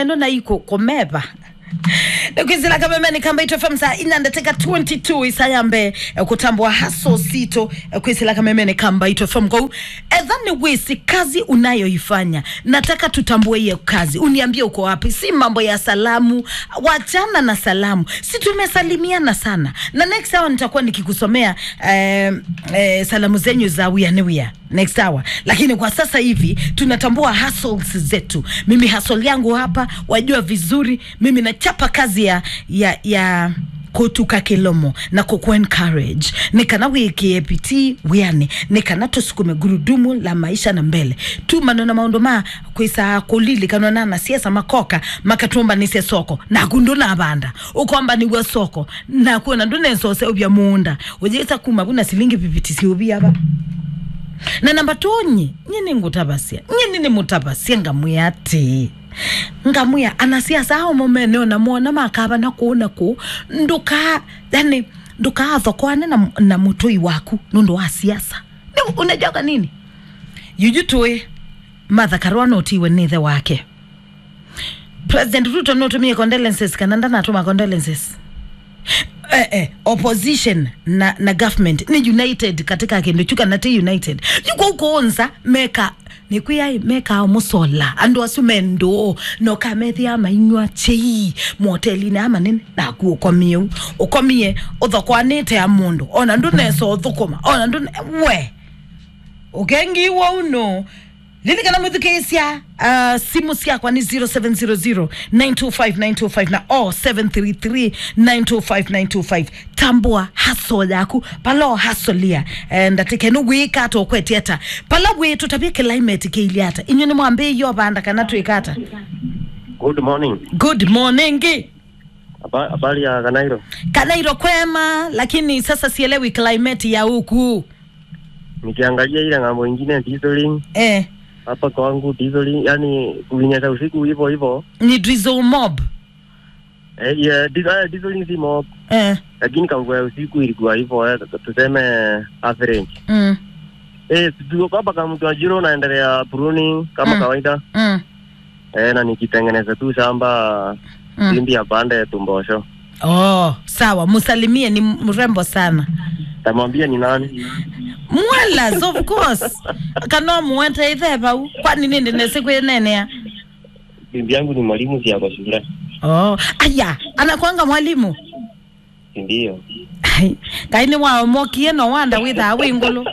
neno na iko komeba nikwizila kamemeni kamba itofm saa ina ndateka 22 isayambe eh, kutambua haso sito eh, kwisila kamemeni kamba itofm kou edhani wisi kazi unayoifanya nataka tutambue hiyo kazi uniambie uko wapi si mambo ya salamu wachana na salamu si tumesalimiana sana na next hour nitakuwa nikikusomea eh, eh, salamu zenyu za wianiwia next hour lakini kwa sasa hivi tunatambua hustles zetu mimi hustle yangu hapa wajua vizuri mimi nachapa kazi ya ya ya kutuka kilomo na kuku encourage nikana wiki epiti wiani nikana tusukume gurudumu la maisha na mbele tu manona maundu ma kwisa kulili kanona na siasa makoka makatumba nise soko na kundu na banda ukomba ni gwa soko na kuona ndune sose ubya munda ujisa kuma kuna silingi pipiti si ubya ba na namba tonyi nyini ngutabasia nyini ni mutabasia ngamuya ati ngamuya anasiasa ao momeneo namwona makava na kuona ku nduka yani ndukathokwane na, na mutui waku nundu wa siasa Ni- unajoga nini yujutue martha karua notiwe nithe wake president ruto notumie condolences kana ndanatuma condolences eh, eh, opposition na, na government ni united katika kindu chuka nati united yuko ukonza meka nikwiyai meka musola andu asu mendo nokamethi ama inywa chei motelini ama nini naku ukomie u ukomie uthokwanite ya mundu ona ndu neso uthukuma ona ndu ne- we ukengiwa uno lilikana mwithikisya uh, simu syakwa ni 0700925925 na o 733925925 tambua haso yaku palo hasolia eh, ndatike nugwika ata ukwetieta pala bwitu tabia climate keiliata inyu ni mwambi yo banda kana twikata Good morning. good morning Haba- Habari ya Kanairo. kanairo kwema lakini sasa sielewi climate ya huku Nikiangalia ile ng'ambo ingine dieseling eh, hapa kwangu dieseling, yani kulinyesha usiku hivyo hivyo. ni drizzle mob Eh, yeah, dis, uh, dieseling si mob, eh, lakini kangua ya usiku ilikuwa hivyo eh, tuseme average. mm, Eh, tuko hapa kama mtu ajiro naendelea pruning kama Mm. kawaida. mm, Eh, na nikitengeneza tu shamba mm. simbi ya pande tumbosho. Oh, sawa, musalimie, ni mrembo sana. Tamwambia ni nani? Mwalas, of course. Kano muwete itheba u. Kwani nini nesiku yenenea? Bibi yangu ni mwalimu si yako shule. Oh, aya, anakwanga mwalimu. Si ndio? Ai, kaini wao mokie no wanda witha wingulu.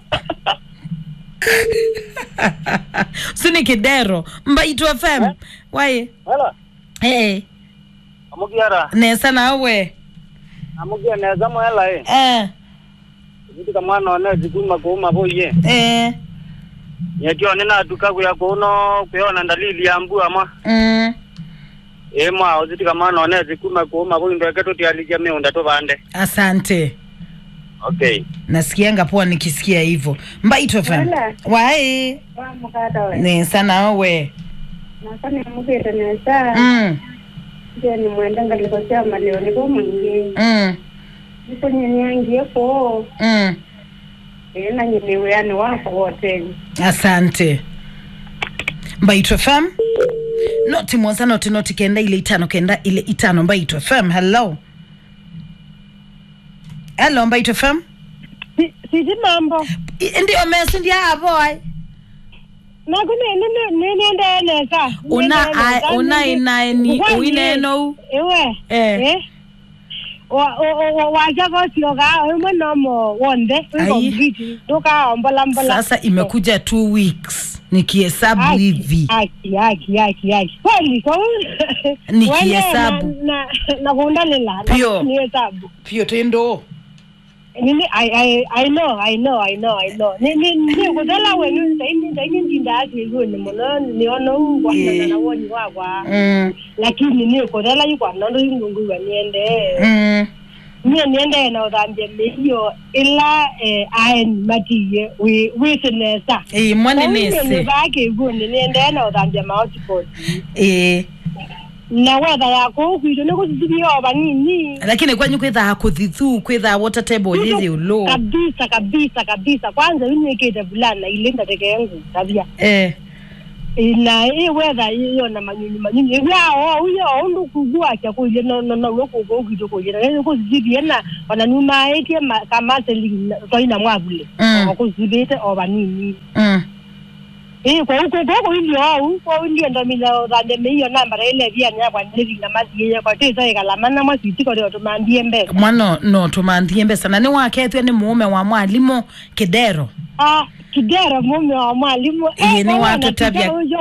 Sini kidero, mbaitu FM. Wae, Hello, eh, amugiara nesa nawe. amugia neza mwela e Eh, vitika mwana one zikuma kuuma boye eh, nyekio nina duka kuya kuno kuona dalili ya mbu ama mm. e mwa ozitika mwana one zikuma kuuma boye ndo keto tialija meunda to bande Asante. okay nasikianga poa nikisikia hivyo mbaitu fm Wala. wae wamukatawe nesa nawe nakani mugire nesa mm, nje ni mwenda ngalikosea maleo niko mwingi mm, niko nyenyangie ko mm. ena nyenewe yani wako wote asante mbaitu fm noti mwanza noti noti kenda ile itano kenda ile itano mbaitu fm hello hello mbaitu fm siji mambo I- ndio mesi ndia avoy nakune ninendenesa una ai- una inaeni uineno iwe Eh. eh wajakotioka imwe nomo wonde Ai. ikombiti tukaombolambola sasa imekuja two weeks nikihesabu hivi aki aki aki aki kweli kwa Nikihesabu. na na kuundalela Pio. ni hesabu pio tendo nini i i i know i know i know i know ni ni ni kudala wenu saini saini ndinda ati nguni muno ni ono ngwa Eh. na woni wakwa mm, lakini ni kudala yukwa nondo yungungu wa niende mm. mie niende na udambia mehiyo ila eh aen matiye we we sinesa Eh, mwane ni nese bake nguni niende na udambia maotipot eh, na wetha yako kwito ni kusisibiyo banini lakini kwenyu kwithaa kuthithu kwithaa water table yithi ulo kabisa kabisa kabisa kwanza inyekete vulana ile ndateke yangu tabia eh, ina iwetha iyo na manyunyu manyunyu ivyao uyo undu kugwacha kuile no no no lokugo ukito kuile na kuzibie na wananuma etie kamaseli toina mwavule Mm. okuzibite obanini mm. Eh, kwa huko kwa ilio au kwa ilio ndo mina dhande meiyo namba ile vya nya kwa ndevi na mazi ye kwa tisa ikala mana mwasi tiko leo tumambie mbe mwana no tumanthie mbesa na nĩ waketwe nĩ muume wa mwalimu kidero ah kidera mume wa mwalimu Ĩĩ, nĩ kwa wana watũtabia. kidero